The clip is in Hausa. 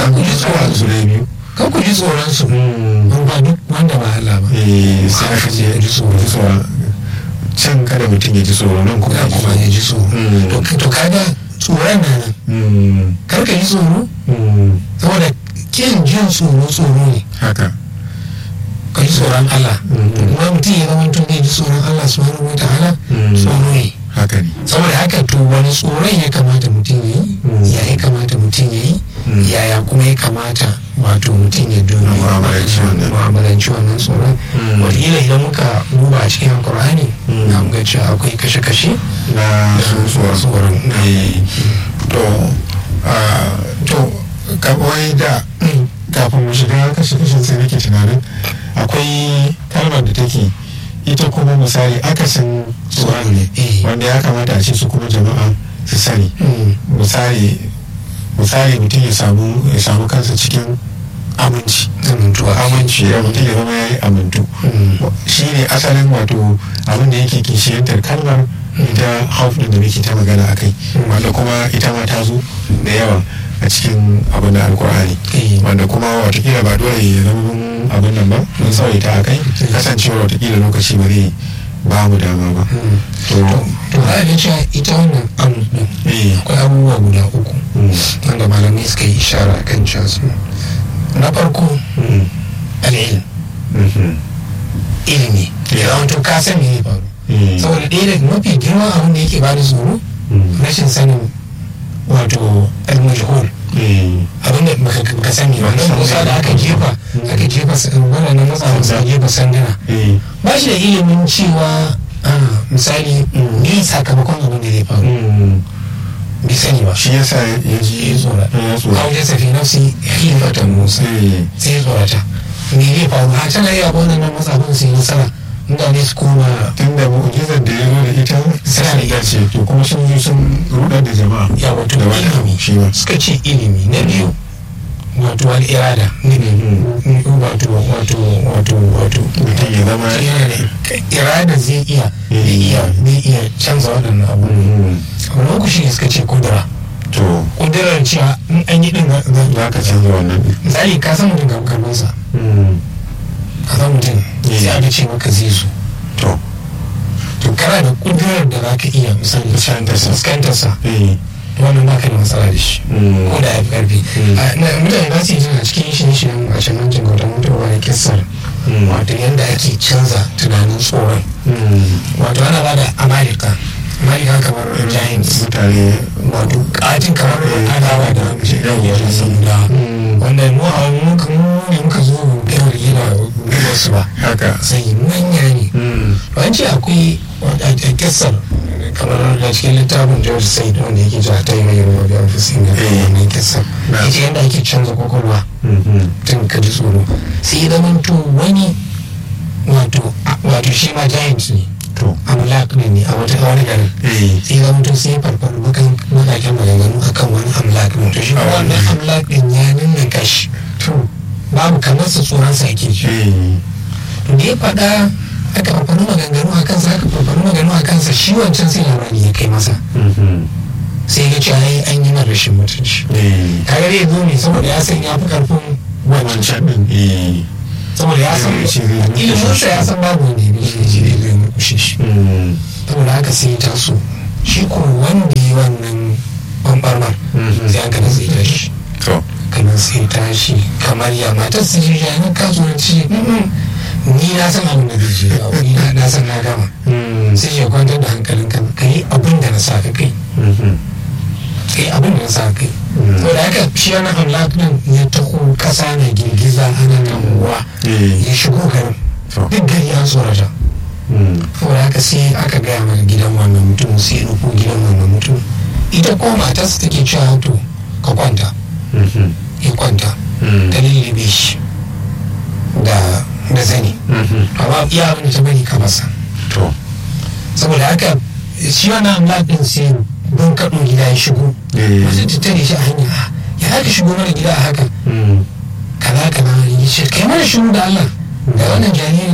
kan ku ji tsoron su da biyu kan ku ji tsoron su ba duk wanda ba Allah ba eh sai aka ce ji tsoron can kada mutum ya ji tsoro nan kuma ya kuma ya ji tsoro to kaga tsoron na nan kar ka ji tsoro saboda kin jin tsoro tsoro ne haka ka ji tsoron Allah kuma mutum ya zama tun zai ji tsoron Allah subhanahu wa ta'ala tsoro ne haka ne saboda haka to wani tsoron ya kamata mutum ya yi ya ya kamata mutum ya yi yaya kuma ya kamata wato mutum ya dubi mu'amalanci wannan tsoron wataƙila idan muka duba a cikin alkur'ani na ga cewa akwai kashe-kashe na tsoron to to kawai da kafin mu shiga kashe-kashen sai nake tunanin akwai kalmar da take ita kuma misali akasin tsoron ne wanda ya kamata a ce su kuma jama'a su sani misali misali mutum ya samu ya samu kansa cikin aminci aminci ya mutum ya zama ya yi amintu shi ne asalin wato abin da yake kishiyantar kalmar ita hauf da muke ta magana a kai wanda kuma ita ma ta zo da yawa a cikin abin da alkur'ani wanda kuma watakila ba dole ya zama abin nan ba mun sauyi ta a kai kasancewar watakila lokaci ba zai ba mu dama ba to to za a cewa ita wannan amin akwai abubuwa guda uku wanda malamai suka yi ishara kan cewa su na farko al'ilm ilimi ya zama to ka san me faru saboda ɗaya daga mafi girman abin da yake bada tsoro rashin sanin wato al-majhul abin da baka sani ba nan musa da aka jefa aka jefa waɗannan matsawa suka jefa sanduna ba shi da ilimin cewa misali ne sakamakon abin da zai faru bai sani ba shi yasa ya ji ya tsora hau ya safi nafsi hilfatan musa sai ya tsorata me zai faru a can ayi abu wannan matsafin su yi nasara mutane su koma tun da mu'ujizar da ya zo da ita suna da ita ce to kuma sun zo sun rudar da jama'a ya wato da wani ilimi shi ba suka ce ilimi na biyu wato al'irada ne wato wato wato wato mutum ya zama yana da irada zai iya zai iya zai iya canza waɗannan abu abu na uku shi ne suka ce kudura to kudurar cewa in an yi ɗin za ka canza wannan misali ka san mutum ga karbansa ka san mutum sai aka ce maka zai zo to to kana da kudurar da za ka iya misali Fuskantarsa. fuskantarsa eh wannan ba ka da matsala da shi ko da ya fi karfi A- na- mutane ba su yi jin a cikin shirye-shiryen a can jin gautan mutuwa da kisar wato yadda ake canza tunanin tsoron wato ana ba da amalika amalika kamar giants mutane wato katin kamar adawa da yawon samuda wanda mu a muka mu ne muka zo gawar gina wasu ba haka sai manya ne wance akwai a kisar kamar da cikin littafin george said wanda yake cewa ta yi mai ruwa da ofisin da wannan kisar Na. ita yadda ake canza kwakwalwa tun ka ji tsoro sai ya zama to wani wato wato shi ma giant ne to amlak ne ne a wata a wani garin eh sai zama to sai farfaru bakan makakin maganganu akan wani amlak ne to shi ma wannan amlak din ya nuna kashi to babu kamar sa tsoron sa ake ji eh da ya faɗa aka farfaru maganganu a kansa aka farfaru maganganu a kansa shi wancan sai labari ya kai masa sai ya ce ai an yi mara rashin mutunci eh kaga zai zo ne saboda ya san ya fi karfin wancan wancan din eh saboda ya san Zai ce zai murkushe ilimin shi. sa ya san babu wanda ya bi shi zai zai murkushe shi saboda haka sai ya taso shi ko wanda yi wannan bambarmar Mhm. sai an kana sai tashi to kana sai tashi kamar ya matar su shi ya nan kasuwanci "Mm-mm, ni na san abin da zai je a wuri na na san na gama sai ya kwantar da hankalin kan ka yi abin da na sa ka kai ka yi abin da na sa ka kai saboda haka shi wani amlak din ya taho kasa na girgiza ana damuwa eh ya shigo garin to duk gari an tsorata saboda haka sai aka gaya mana gidan wannan mutum sai ya nufo gidan wannan mutum ita ko matarsa take cewa to ka kwanta ya kwanta ta lullube shi da da zani amma iya abin da ta bari ka masa to saboda haka shi wannan amla din sai don kaɗo gida ya shigo eh wasu ta tare shi a hanya "Ah, ya za ka shigo mana gida a haka kaza kaza ya ce kai mana shiru da Allah da wannan jariri